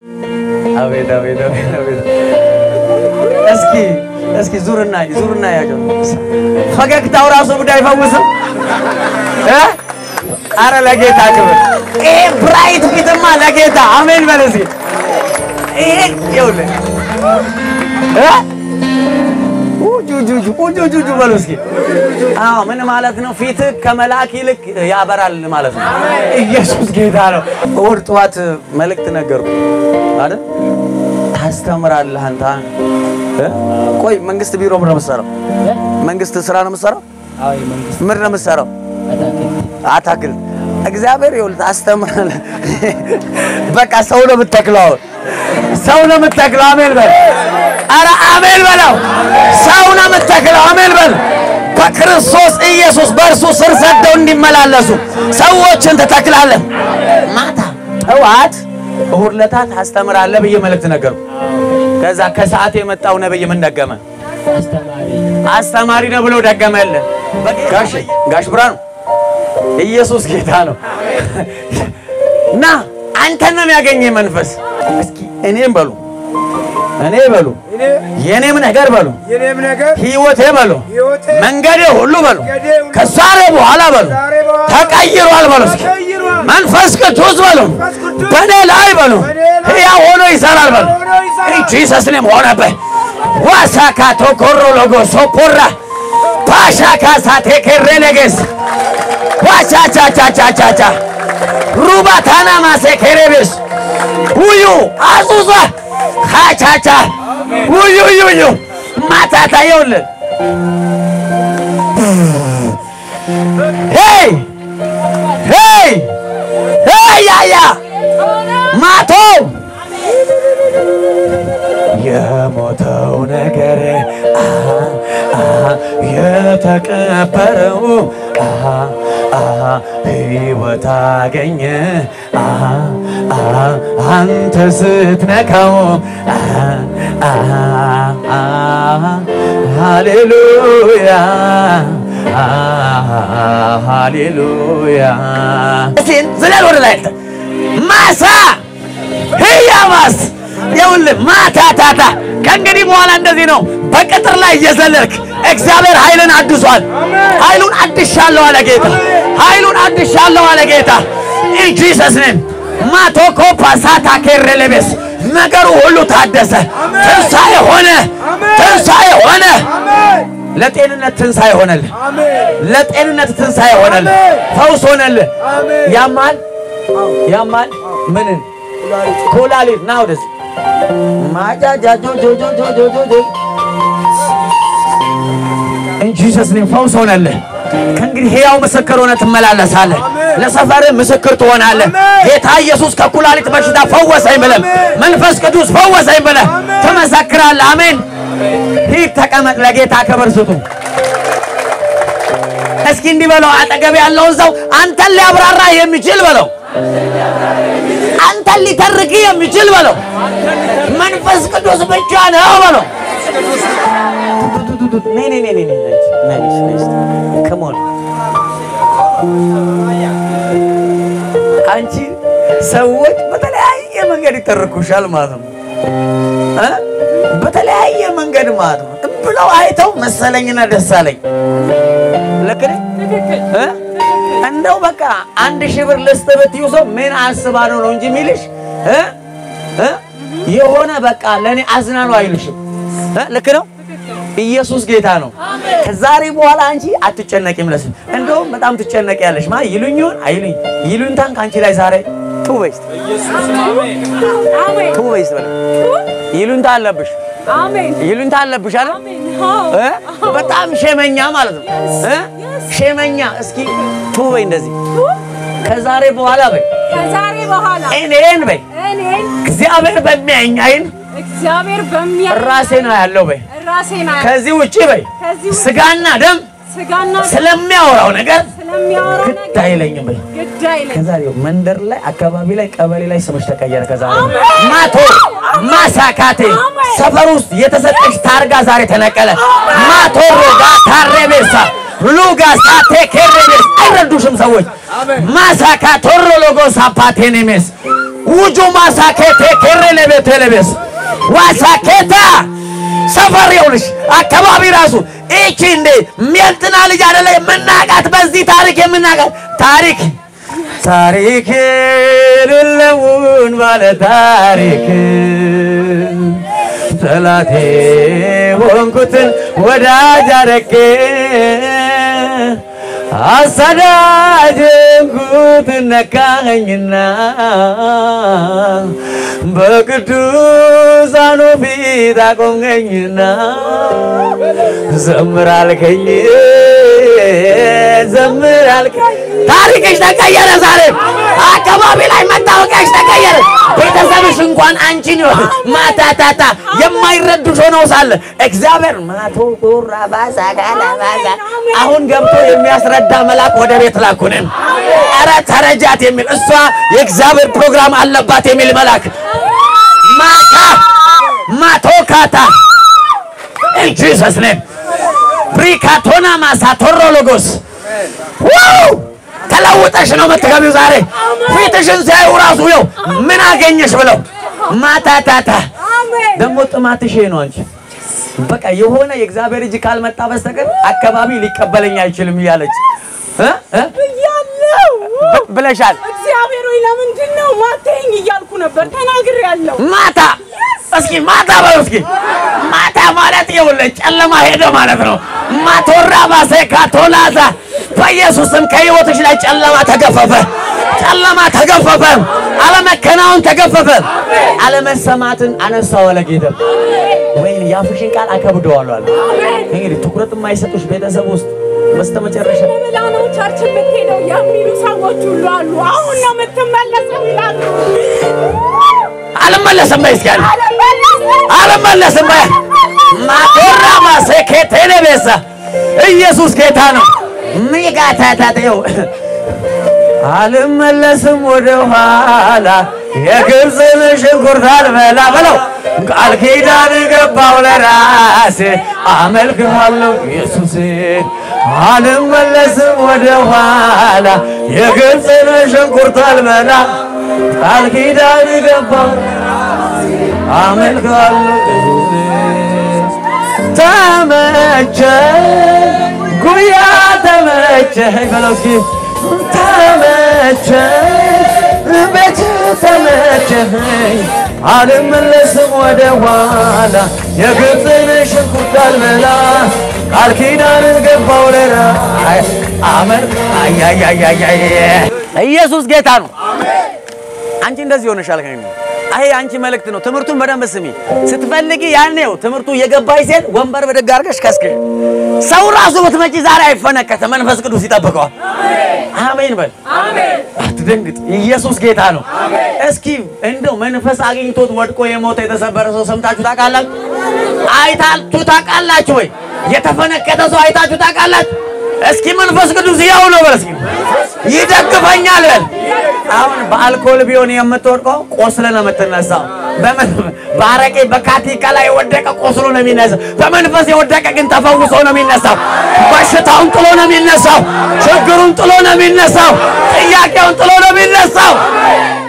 አቤት አቤት አቤት አቤት። እስኪ እስኪ ዙርና ዙርና ያቸው ፈገግታው ራሱ ጉዳይ አይፈውስም እ አረ ለጌታ ክብር ይሄ ብራይት ፊትማ ለጌታ አሜን በል እስኪ ይሄ ይኸውልህ እ ኡጁጁጁ ኡጁጁጁ በሉ እስኪ አዎ ምን ማለት ነው ፊት ከመልአክ ይልቅ ያበራል ማለት ነው ኢየሱስ ጌታ ነው እሑድ ጠዋት መልእክት ነገርኩ አይደል ታስተምራለህ አንተ እ? ቆይ መንግስት ቢሮ ምን ነው የምትሰራው መንግስት ስራ ነው የምትሰራው አዎ የመንግስት ምን ነው የምትሰራው አታክልት አታክልት እግዚአብሔር ይኸውልህ ታስተምራለህ በቃ ሰው ነው የምትተክለው አሁን ሰው ነው የምትተክለው አሜን በል ኧረ አሜን በለው ሰው ነው የምትተክለው አሜን በል በክርስቶስ ኢየሱስ በእርሱ ስር ሰደው እንዲመላለሱ ሰዎችን ትተክላለህ ማታ ጠዋት እሑድ ዕለት ታስተምራለህ ብዬ መልእክት ነገርኩ ከዛ ከሰዓት የመጣው ነብይ ምን ደገመ አስተማሪ አስተማሪ ነው ብሎ ደገመልህ ጋሽ ጋሽ ብርሃኑ ኢየሱስ ጌታ ነው እና አንተን ነው የሚያገኘ መንፈስ እስኪ እኔም በሉ እኔ በሉ የኔም ነገር በሉ የኔም ነገር ህይወቴ በሉ ሕይወቴ መንገዴ ሁሉ በሉ መንገዴ ሁሉ ከዛሬ በኋላ በሉ ከዛሬ በኋላ ተቀይሯል በሉ እስኪ ተቀይሯል። መንፈስ ቅዱስ በሉ መንፈስ ቅዱስ በእኔ ላይ በሉ በእኔ ላይ ሕያው ሆኖ ይሰራል በሉ ሆኖ ይሰራል። ጂሰስ ኔም ሆነበት ዋሳካ ቶኮሮ ሎጎ ሶፖራ ፓሻካ ሳቴኬሬ ነገስ ዋቻቻቻቻቻቻ ሩባታና ማሴኬሬቤስ ውዩ አዙዛ ካቻቻ ውዩ ዩዩ ማታታ ይኸውልህ ሄይ ሄይ ሄይ ያያ ማቶ የሞተው ነገር አሃ አሃ የተቀበረው አሃ አሃ ሕይወት አገኘ አሃ አሃ አንተ ስትነካው አሃ አሃ አሃ ሃሌሉያ አሃ ሃሌሉያ እሴን ዝለል ወደ ላይ ማሳ ህያማስ ይኸውልህ ማታታታ ከእንግዲህ በኋላ እንደዚህ ነው። በቅጥር ላይ እየዘለልክ እግዚአብሔር ኃይልን አድሷል። ኃይሉን አድሻለሁ አለ ጌታ። ኃይሉን አድሻለሁ አለ ጌታ። ኢን ጂሰስ ኔም ማቶኮ ፓሳታ ኬሬሌቤስ ነገሩ ሁሉ ታደሰ። ትንሣኤ ሆነ። ትንሣኤ ሆነ። አሜን ለጤንነት ትንሣኤ ሆነልህ። አሜን ለጤንነት ትንሣኤ ሆነልህ። ፈውስ ሆነልህ። አሜን ያማል ያማል ምንን ኩላሊት ና ወደዚህ ማጃጃጆጆጆጆጆጆ እንጂ ጂሰስ ኔም ፈውስ ሆነልህ። ከእንግዲህ ሕያው ምስክር ሆነ ትመላለሳለህ። ለሰፈር ምስክር ትሆናለህ። ጌታ ኢየሱስ ከኩላሊት በሽታ ፈወሰኝ ብለህ መንፈስ ቅዱስ ፈወሰኝ ብለህ ትመሰክራለህ። አሜን። ሂድ ተቀመጥ። ለጌታ ክብር ስጡ። እስኪ እንዲህ በለው፣ አጠገብ ያለውን ሰው አንተን ሊያብራራ የሚችል በለው፣ አንተን ሊተርክ የሚችል በለው፣ መንፈስ ቅዱስ ብቻ ነው በለው። ነይ ነይ ነይ ነይ ነይ ነይ ነይ ነይ ነይ come on አንቺ ሰዎች በተለያየ መንገድ ይተርኩሻል ማለት ነው እ በተለያየ መንገድ ማለት ነው ብለው አይተው መሰለኝና ደስ አለኝ ልክ ነኝ እ እንደው በቃ አንድ ሺህ ብር ልስጥ ብትይው ሰው ምን አስባ ነው ነው እንጂ የሚልሽ እ እ የሆነ በቃ ለእኔ አዝና ነው አይልሽም እ ልክ ነው ኢየሱስ ጌታ ነው። ከዛሬ በኋላ አንቺ አትጨነቂም። ለስ እንደውም በጣም ትጨነቂያለሽ። ማ ይሉኝ ይሆን አይሉኝ ይሉኝታን ከአንቺ ላይ ዛሬ ቱ በይስ ቱ በይስ በለ ይሉኝታ አለብሽ አሜን ይሉኝታ አለብሽ አለ አሜን እ በጣም ሼመኛ ማለት ነው እ ሼመኛ እስኪ ቱ በይ እንደዚህ ከዛሬ በኋላ በይ ከዛሬ በኋላ እኔን በይ እኔን እግዚአብሔር በሚያየኝ አይን እግዚአብሔር በሚያ ራሴ ነው ያለው በይ ራሴን አያ- ከዚህ ውጪ በይ ከዚህ ውጭ ስጋና ደም ስጋና ስለሚያወራው ነገር ስለሚያወራው ግድ ነገር አይለኝም በይ ግድ አይለኝ። ከዛሬው መንደር ላይ አካባቢ ላይ ቀበሌ ላይ ስምሽ ተቀየረ። ከዛሬ አሜን። ማቶ ማሳካቴ አሜን። ሰፈር ውስጥ የተሰጠሽ ታርጋ ዛሬ ተነቀለ። ማቶ ሮጋ ታሬቤሳ ሉጋ ሳቴ ኬሬቤስ አይረዱሽም ሰዎች ማሳካ ቶሮ ሎጎ ሳፓቴኔሜስ ውጁ ማሳኬቴ ኬሬ ለቤቴ ለቤስ ዋሳኬታ ሰፈር ይኸውልሽ አካባቢ ራሱ ይቺ እንዴ ሜልትና ልጅ አይደለ የምናቃት በዚህ ታሪክ የምናቃት ታሪክ ታሪክ ልለውን ባለ ታሪክ ጠላቴ ሆንኩትን ወዳጅ አረጌ አሳዳጅንኩት ነካኸኝና በቅዱሳኑ ፊት አቆምከኝና ዘምር አልከኝ ዘምር አልከኝ። ታሪክሽ ተቀየረ። ዛሬ አካባቢ ላይ መታወቂያሽ ተቀየረ። ቤተሰብሽ እንኳን አንቺን ይወድ ማታታታ የማይረዱሽ ሆነው ሳለ እግዚአብሔር ማቶ ቁራ ባዛ ጋላ ባዛ አሁን ገብቶ የሚያስረዳ መልአክ ወደ ቤት ላኩንን። ኧረ ተረጃት የሚል እሷ የእግዚአብሔር ፕሮግራም አለባት የሚል መልአክ ማታ ማቶካታ ኢን ጂሰስ ኔም ብሪካቶና ማሳ ቶሮሎጎስ ዋው ተለውጠሽ ነው የምትገቢው። ዛሬ ፊትሽን ሲያዩ ራሱ ይኸው ምን አገኘሽ ብለው ማታታታ ደግሞ ጥማትሽ ይሄ ነው። አንቺ በቃ የሆነ የእግዚአብሔር እጅ ካልመጣ በስተቀር አካባቢ ሊቀበለኝ አይችልም እያለች እ እ ብያለሁ። ብለሻል። እግዚአብሔር ሆይ ለምንድን ነው ማታየኝ እያልኩ ነበር ተናግሬያለሁ። ማታ እስኪ ማታ በሉ እስኪ ማታ ማለት ይኸውልህ ጨለማ ሄደ ማለት ነው። ማቶራ ባሴካ ቶላዛ በኢየሱስም ከህይወትሽ ላይ ጨለማ ተገፈፈ፣ ጨለማ ተገፈፈ፣ አለመከናወን ተገፈፈ፣ አለመሰማትን አነሳው አለ ጌታ። ወይኔ የአፍሽን ቃል አከብደዋለሁ አለ። እንግዲህ ትኩረት የማይሰጡሽ ቤተሰብ ውስጥ በስተመጨረሻ ለብላ ነው ቸርች የምትሄደው የሚሉ ሰዎች ሁሉ አሉ። አሁን ነው የምትመለሰው ይላሉ። አልመለስም በይ እስኪ አለ አልመለስም በይ ማቶራ ማሴኬቴኔ ቤሳ ኢየሱስ ጌታ ነው። ሚጋታታቴው አልመለስም ወደ ኋላ የግብፅን ሽንኩርት አልበላ በለው ቃል ኪዳን ገባው ለራሴ አመልክሃለሁ ኢየሱሴ አልመለስም ወደ ኋላ የግብፅን ሽንኩርት አልበላ ቃል ኪዳን ገባው አመልክሃለሁ ኢየሱሴ ተመቸኝ ጉያ ተመቸኝ በለው እስኪ ተመቸኝ ቤት ተመቸኝ አልመለስም ወደ ኋላ የግብፅን ሽንኩርት አልበላ ቃል ኪዳንን ገባው ለራ አመር አያያያያየ ኢየሱስ ጌታ ነው። አንቺ እንደዚህ ሆነሻል። ከእኔ አይ አንቺ መልእክት ነው። ትምህርቱን በደንብ ስሚ። ስትፈልጊ ያኔው ትምህርቱ የገባሽ ሴት ወንበር በደግ አድርገሽ ከስክሽ። ሰው ራሱ ብትመጪ ዛሬ አይፈነከተ፣ መንፈስ ቅዱስ ይጠብቀዋል። አሜን በል። አትደንግጥ። ኢየሱስ ጌታ ነው። እስኪ እንደው መንፈስ አግኝቶት ወድቆ የሞተ የተሰበረ ሰው ሰምታችሁ ታውቃላችሁ? አይታችሁ ታውቃላችሁ ወይ? የተፈነከተ ሰው አይታችሁ ታውቃላችሁ? እስኪ መንፈስ ቅዱስ ያው ነው በል። እስኪ ይደግፈኛል በል። አሁን በአልኮል ቢሆን የምትወድቀው ቆስለ ነው የምትነሳው። በምን በአረቄ በካቲካ ላይ የወደቀ ቆስሎ ነው የሚነሳው። በመንፈስ የወደቀ ግን ተፈውሶ ነው የሚነሳው። በሽታውን ጥሎ ነው የሚነሳው። ችግሩን ጥሎ ነው የሚነሳው። ጥያቄውን ጥሎ ነው የሚነሳው።